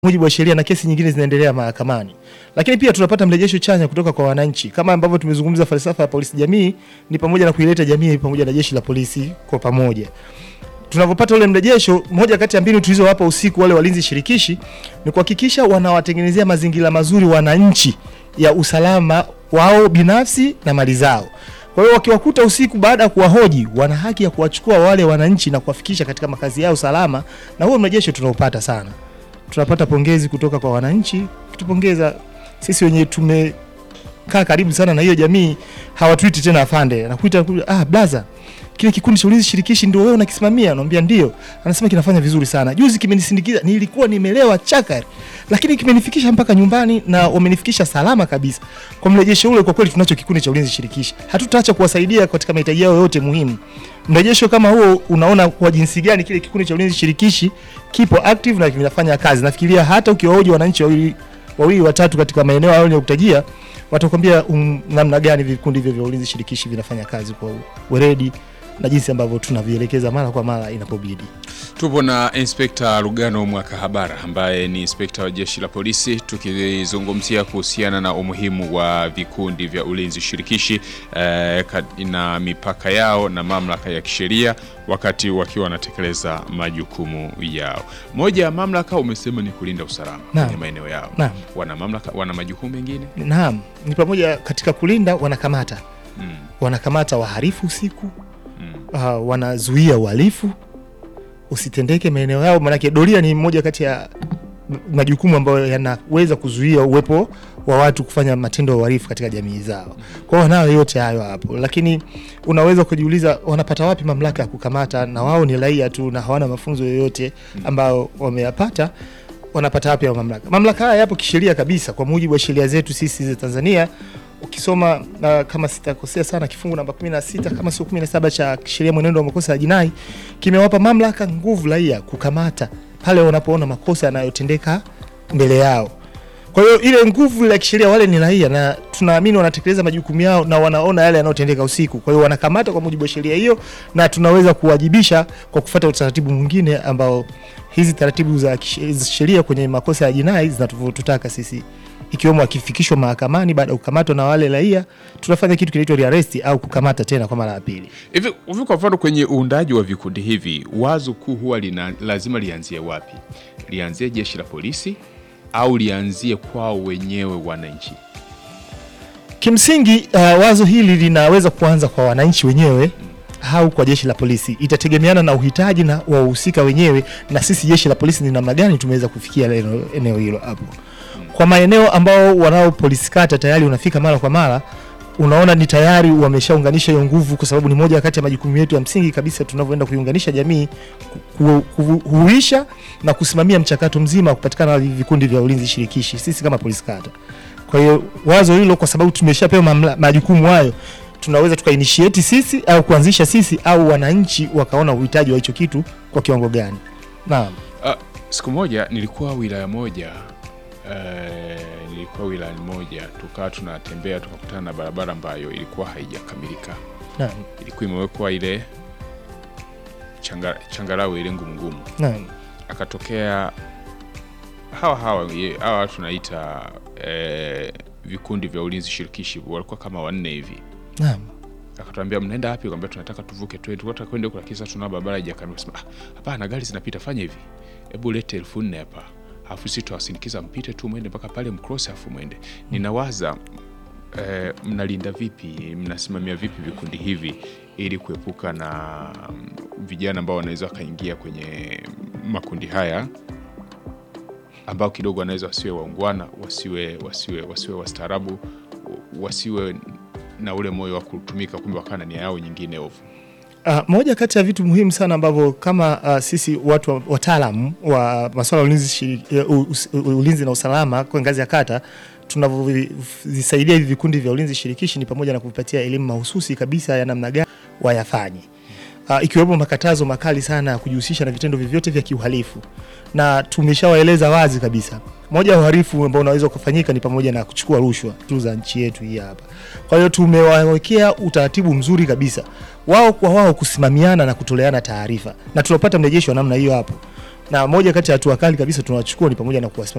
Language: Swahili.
mujibu wa sheria na kesi nyingine zinaendelea mahakamani. Lakini pia tunapata mrejesho chanya kutoka kwa wananchi, kama ambavyo tumezungumza. Falsafa ya polisi jamii ni pamoja na kuileta jamii pamoja na jeshi la polisi kwa pamoja. Tunapopata ule mrejesho, moja kati ya mbinu tulizowapa usiku wale walinzi shirikishi ni kuhakikisha wanawatengenezea mazingira mazuri wananchi ya usalama wao binafsi na mali zao. Kwa hiyo wakiwakuta usiku baada ya kuwahoji, wana haki ya kuwachukua wale wananchi na kuwafikisha katika makazi yao salama, na huo mrejesho tunaupata sana. Tunapata pongezi kutoka kwa wananchi, kitupongeza sisi wenyewe tumekaa karibu sana na hiyo jamii, hawatuiti tena afande, anakuita ah, blaza kile kikundi cha ulinzi shirikishi ndio wewe unakisimamia? Anamwambia ndio. Anasema kinafanya vizuri sana. Juzi kimenisindikiza, nilikuwa nimelewa chakari, lakini kimenifikisha mpaka nyumbani na wamenifikisha salama kabisa. Kwa mrejesho ule, kwa kweli tunacho kikundi cha ulinzi shirikishi, hatutaacha kuwasaidia katika mahitaji yao yote muhimu. Mrejesho kama huo unaona kwa jinsi gani kile kikundi cha ulinzi shirikishi kipo active na kinafanya kazi. Nafikiria hata ukiwahoji wananchi wawili wawili watatu katika maeneo hayo niliyokutajia, watakwambia um, namna gani vikundi hivyo vya ulinzi shirikishi vinafanya kazi kwa weledi na jinsi ambavyo tunavielekeza mara kwa mara inapobidi. Tupo na Inspekta Lugano Mwakahabara ambaye ni inspekta wa jeshi la polisi, tukizungumzia kuhusiana na umuhimu wa vikundi vya ulinzi shirikishi eh, na mipaka yao na mamlaka ya kisheria wakati wakiwa wanatekeleza majukumu yao. Moja ya mamlaka umesema ni kulinda usalama kwenye maeneo yao. Naam. Wana mamlaka, wana majukumu mengine? Naam, ni pamoja katika kulinda, wanakamata Mm. wanakamata wahalifu usiku Mm. uh, wanazuia uhalifu usitendeke maeneo yao, maanake doria ni moja kati ya m- majukumu ambayo yanaweza kuzuia uwepo wa watu kufanya matendo ya uhalifu katika jamii zao. Kwa hiyo wanayo yote hayo hapo, lakini unaweza kujiuliza wanapata wapi mamlaka ya kukamata, na wao ni raia tu na hawana mafunzo yoyote ambayo wameyapata wanapata wapi ya mamlaka? Mamlaka haya yapo kisheria kabisa kwa mujibu wa sheria zetu sisi za Tanzania. Ukisoma uh, kama sitakosea sana kifungu namba 16 kama sio 17 cha sheria mwenendo wa makosa ya jinai kimewapa mamlaka nguvu raia kukamata pale wanapoona makosa yanayotendeka mbele yao. Kwa hiyo ile nguvu ya kisheria, wale ni raia na tunaamini wanatekeleza majukumu yao na wanaona yale yanayotendeka usiku. Kwa hiyo wanakamata kwa mujibu wa sheria hiyo, na tunaweza kuwajibisha kwa kufuata utaratibu mwingine ambao hizi taratibu za kishe- za sheria kwenye makosa ya jinai zinatutaka sisi, ikiwemo akifikishwa mahakamani baada ya kukamatwa na wale raia, tunafanya kitu kinaitwa rearrest au kukamata tena kwa mara ya pili. Hivi hivi kwa mfano kwenye uundaji wa vikundi hivi, wazo kuu huwa lina, lazima lianzie wapi? Lianzie jeshi la polisi au lianzie kwao wenyewe wananchi? Kimsingi uh, wazo hili linaweza kuanza kwa wananchi wenyewe au kwa jeshi la polisi. Itategemeana na uhitaji na wahusika wenyewe, na sisi jeshi la polisi ni namna gani tumeweza kufikia eneo- eneo hilo hapo. Kwa maeneo ambao wanao polisi kata tayari unafika mara kwa mara, unaona ni tayari wameshaunganisha hiyo nguvu, kwa sababu ni moja kati ya majukumu yetu ya msingi kabisa tunavyoenda kuiunganisha jamii, ku- ku- kuhuisha na kusimamia mchakato mzima wa kupatikana vikundi vya ulinzi shirikishi, sisi kama polisi kata. Kwa hiyo wazo hilo, kwa sababu tumeshapewa mamla- majukumu hayo, tunaweza tukainitiate sisi au kuanzisha sisi au wananchi wakaona uhitaji wa hicho kitu kwa kiwango gani. Naam. Ah, siku moja nilikuwa wilaya moja eh, nilikuwa wilaya moja, tukawa tunatembea tukakutana na barabara ambayo ilikuwa haijakamilika, Naam. ilikuwa imewekwa ile changa, changarawe ile ngumu ngumu Naam. akatokea hawa hawa ye- hawa watu tunaita eh, vikundi vya ulinzi shirikishi walikuwa kama wanne hivi Naam. akatuambia mnaenda wapi kwambia tunataka tuvuke twende tunataka kwenda huko lakini sasa tuna barabara haijakamilika sema ah, hapana gari zinapita fanya hivi hebu lete elfu nne hapa alafu sisi tutawasindikiza mpite tu mwende mpaka pale mcross alafu mwende ninawaza eh, mnalinda vipi mnasimamia vipi vikundi hivi ili kuepuka na mm, vijana ambao wanaweza wakaingia kwenye makundi haya ambao kidogo wanaweza wasiwe waungwana wasiwe wasiwe wasiwe wastaarabu wasiwe na ule moyo wa kutumika kumbe wakawa na nia yao nyingine ovu Uh, moja kati ya vitu muhimu sana ambavyo kama uh, sisi watu wa- wataalamu wa masuala ya ulinzi, shiri- eh, u- us- u- ulinzi na usalama kwa ngazi ya kata tunavyovisaidia hivi vikundi vya ulinzi shirikishi ni pamoja na kuvipatia elimu mahususi kabisa ya namna gani wayafanye, uh, ikiwemo makatazo makali sana ya kujihusisha na vitendo vyovyote vya kiuhalifu, na tumeshawaeleza wazi kabisa, moja ya uhalifu ambao unaweza kufanyika ni pamoja na kuchukua rushwa tu za nchi yetu hii hapa. Kwa hiyo tumewawekea utaratibu mzuri kabisa wao kwa wao kusimamiana na kutoleana taarifa, na tunapata mrejesho wa namna hiyo hapo, na moja kati ya hatua kali kabisa tunawachukua ni pamoja na kuwasimamia